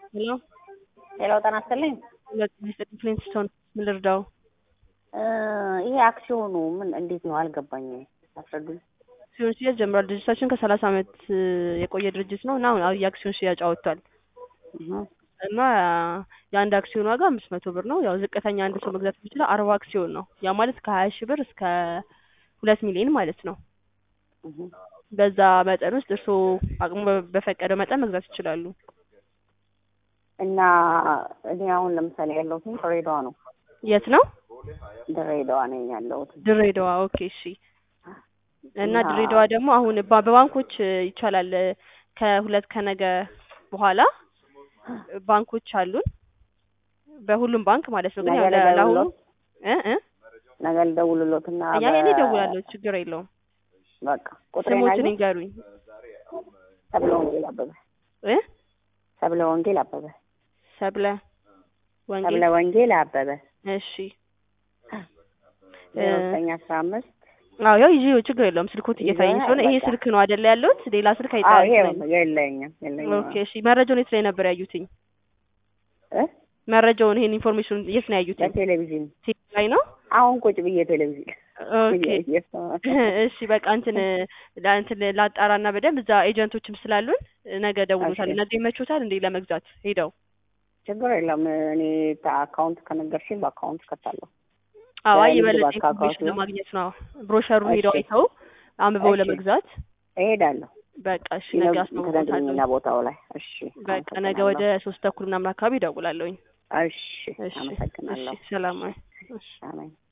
ሄሎ ሄሎ ጤና ይስጥልኝ። ሁለት ሚስጥር ፍሊንስቶን ምን ልርዳው? ይሄ አክሲዮኑ ምን እንዴት ነው አልገባኝም። አስረዱኝ። አክሲዮን ሽያጭ ጀምሯል። ድርጅታችን ከሰላሳ ዓመት የቆየ ድርጅት ነው እና አሁን የአክሲዮን ሽያጭ አወጥቷል እህ እና የአንድ አክሲዮን ዋጋ አምስት መቶ ብር ነው። ያው ዝቅተኛ አንድ ሰው መግዛት የሚችለው አርባ አክሲዮን ነው። ያ ማለት ከሀያ ሺህ ብር እስከ ሁለት ሚሊዮን ማለት ነው። እህ በዛ መጠን ውስጥ እርስዎ አቅሙ በፈቀደው መጠን መግዛት ይችላሉ። እና እኔ አሁን ለምሳሌ ያለሁት ድሬዳዋ ነው። የት ነው? ድሬዳዋ ነኝ ያለሁት። ድሬዳዋ። ኦኬ እሺ። እና ድሬዳዋ ደግሞ አሁን ባ- በባንኮች ይቻላል። ከሁለት ከነገ በኋላ ባንኮች አሉን። በሁሉም ባንክ ማለት ነው። ግን ነገ ያው ለ- ለአሁኑ ልደውልሎት እ እ ነገ ልደውልሎትና ያ በ- እኔ እደውላለሁ፣ ችግር የለውም። በቃ ቁጥሬን ስሞትን አየህ? ይንገሩኝ ሰብለ ወንጌል አበበ እ ሰብለ ወንጌል አበበ ሰብለ ወንጌል። ሰብለ ወንጌል አበበ እሺ ዜሮ ዘጠኝ አስራ አምስት አዎ ያው ይዤ ችግር የለውም። ስልኮት እየታየኝ ይዘህ ስለሆነ ይሄ በቃ። ስልክ ነው አይደለ ያለሁት? ሌላ ስልክ አዎ ይሄ አይጠራም። የለኝም የለኝም ኦኬ እሺ። መረጃውን የት ላይ ነበር ያዩትኝ? እ መረጃውን ይሄን ኢንፎርሜሽን የት ነው ያዩትኝ? በቴሌቪዥን ቲቪ ላይ ነው። አሁን ቁጭ ብዬ ቴሌቪዥን ኦኬ እያየሁ እሺ በቃ እንትን ለእንትን ላጣራና በደንብ እዛ ኤጀንቶችም ስላሉን ነገ ደውሎታል። እሺ። ነገ ይመቾታል እንዴ ለመግዛት ሄደው? ችግር የለም። እኔ አካውንት ከነገርሽኝ በአካውንት ከታለሁ። አዎ አይ በንግድ የበለጠ ባንክ አካውንት ኢንፎርሜሽን ነው። ለማግኘት ነው። ብሮሸሩን ሄደው እሺ። አይተው አንብበው እሺ። ለመግዛት እሄዳለሁ በቃ እሺ ነገ አስታውቆታለሁ። ከነግርኝና ቦታው ላይ እሺ። በቃ ነገ ወደ ሶስት ተኩል ምናምን አካባቢ እደውላለሁኝ። እሺ፣ እሺ አመሰግናለሁ። እሺ ሰላም። እሺ አሜን።